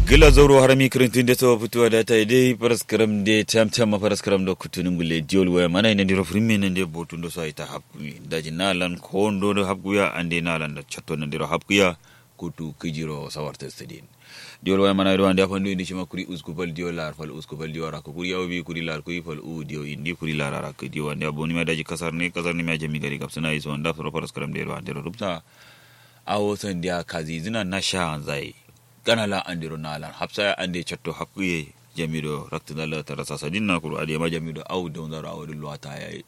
gila zauro harami kirintin da tawa fitowa da ta dai paraskaram de tam tam paraskaram do kutunin gulle diol waya mana ina diro frimme ne de botun do sai ta hapku daji nalan ko ndo do hapku ya ande nalan da chatto ne diro hapku ya kutu kijiro sawarta stadin diol waya mana do ande afandu indi shima kuri usku bal diol lar fal usku bal diol ra ko kuri yawi kuri lar ko fal u dio indi kuri lar ra ko dio ande aboni ma daji kasar ne kasar ne ma jami gari kapsana iso anda fro paraskaram de ro ande ro rubta awo san dia kazi zina na sha zai gana la andiro nalan hapsa ande chatto hakkuye jamido raktinala tara sasa dinna kuru ade ma jamido aw don zaro aw dullo ta yayi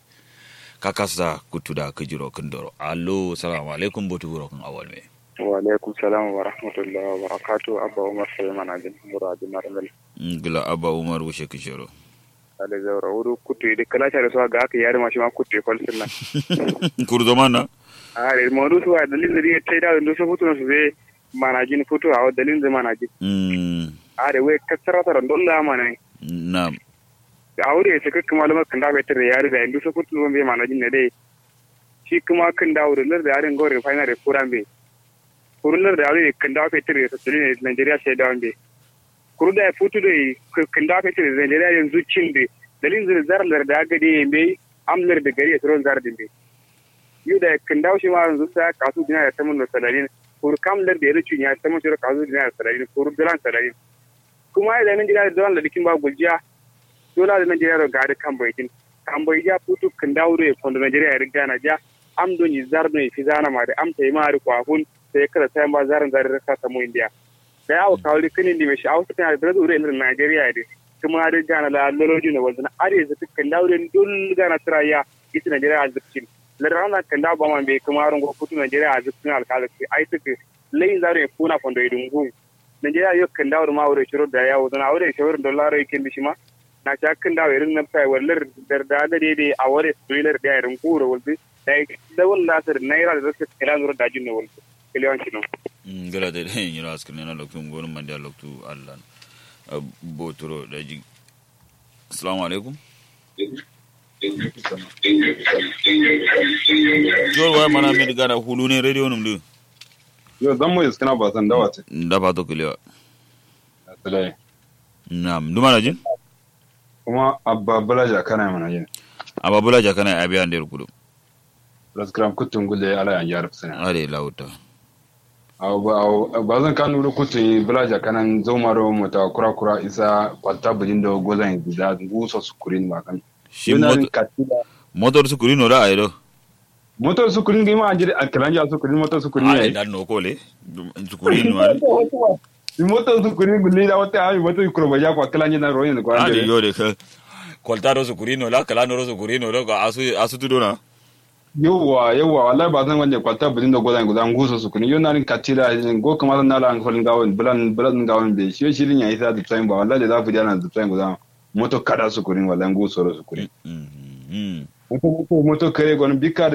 kakasa kutuda kujiro kundoro allo assalamu alaikum botu guro kun awal me wa alaikum salam wa rahmatullahi wa barakatuh abba umar sulaiman ajin muradi marmel ngila abba umar wushe kujiro ale zawra wuru kutu de kala tare so ga ka yare ma shi ma kutu kol sunna kuru zamana are mo du so dalil da tai da ndu so futu no so be manajin futu a dalil da manajin mm are we kasara tara dolla mana nam aure sai kakka malama kan da bai tare yare da ndu so futu no be manajin ne dai shi kuma kan da aure lar da yaren gore final kuran be kurullar da aure kan da bai tare dalil Nigeria sai da wande kuru da futu da kan da bai tare Nigeria yanzu cin be dalil da zarar da ga dai be amlar da gari ya tron zar din be yu da kan da shi ma yanzu sai kasu dina da tamun da salalin kuru kamlar da ya rucu ya tamun shi kasu dina da salalin kuru dilan salalin kuma da nan jira da dilan da dikin ba guljiya dole da nan jira da gari kan baitin kan bai ja futu kan dawo da kondo Nigeria ya riga na ja am don yi zar don fi zana ma da am ta yi ma ri kwahun sai kada sai ba zarin zarin rasa ta mu India da yawo kawli kinin di meshi ausu kan da ure irin Nigeria da kuma da gana la loloji ne wanda are da kan dawo da dul gana traya ita Nigeria azubcin larana kan dawo ba man be kuma ran go futu Nigeria azubcin alkalaki ai tuke lai zare kuna fondo idungu Nigeria yo kan dawo ma aure shiro da yawo dan aure shiro dollar yake bishi ma na ta kan dawo irin na fai wallar da da da dai a ware spoiler da irin kura walbi da da walla sir naira da zaka kira nuru da jinno walbi kiliyan kino ngala de den yira askrin na loktu ngonu mande loktu allan botoro da ji assalamu alaikum jor wa mana mi daga hulu ne radio num du yo dan mu iskana ba san dawa ce da ba to kiliya tsalai nam duma na jin kuma abba balaja kana mana yin ababula jakana abi ande kudu raskram kutun gulle ala yan yarf sana are lauta aw ba aw ba zan kan nuru kutun balaja kanan zomaro mota kura kura isa kwata bulin da gozan da guso sukurin ma kan shi motor su kuri no da ayro motor sukurin ga ma anjiri alkalanja sukurin motor sukurin ale ne dan no kole su kuri no ale motor sukurin gulle da wata ai motor kuro ba ja kwa kalanja na royin ko ale anjiri yo de ka koltaro su kuri no la kala no su kuri no da asu asu tudo na yawwa yawwa wallahi ba zan wanda kwata bulin da gozan gudan guso sukurin yo narin katira go kamar na la an folin gawon bulan bulan gawon be shi shirin ya isa da tsayin ba wallahi da za ku jana da tsayin gudan moto kada sukurin wallahi guso sukurin mm moto moto moto kare gwanin bika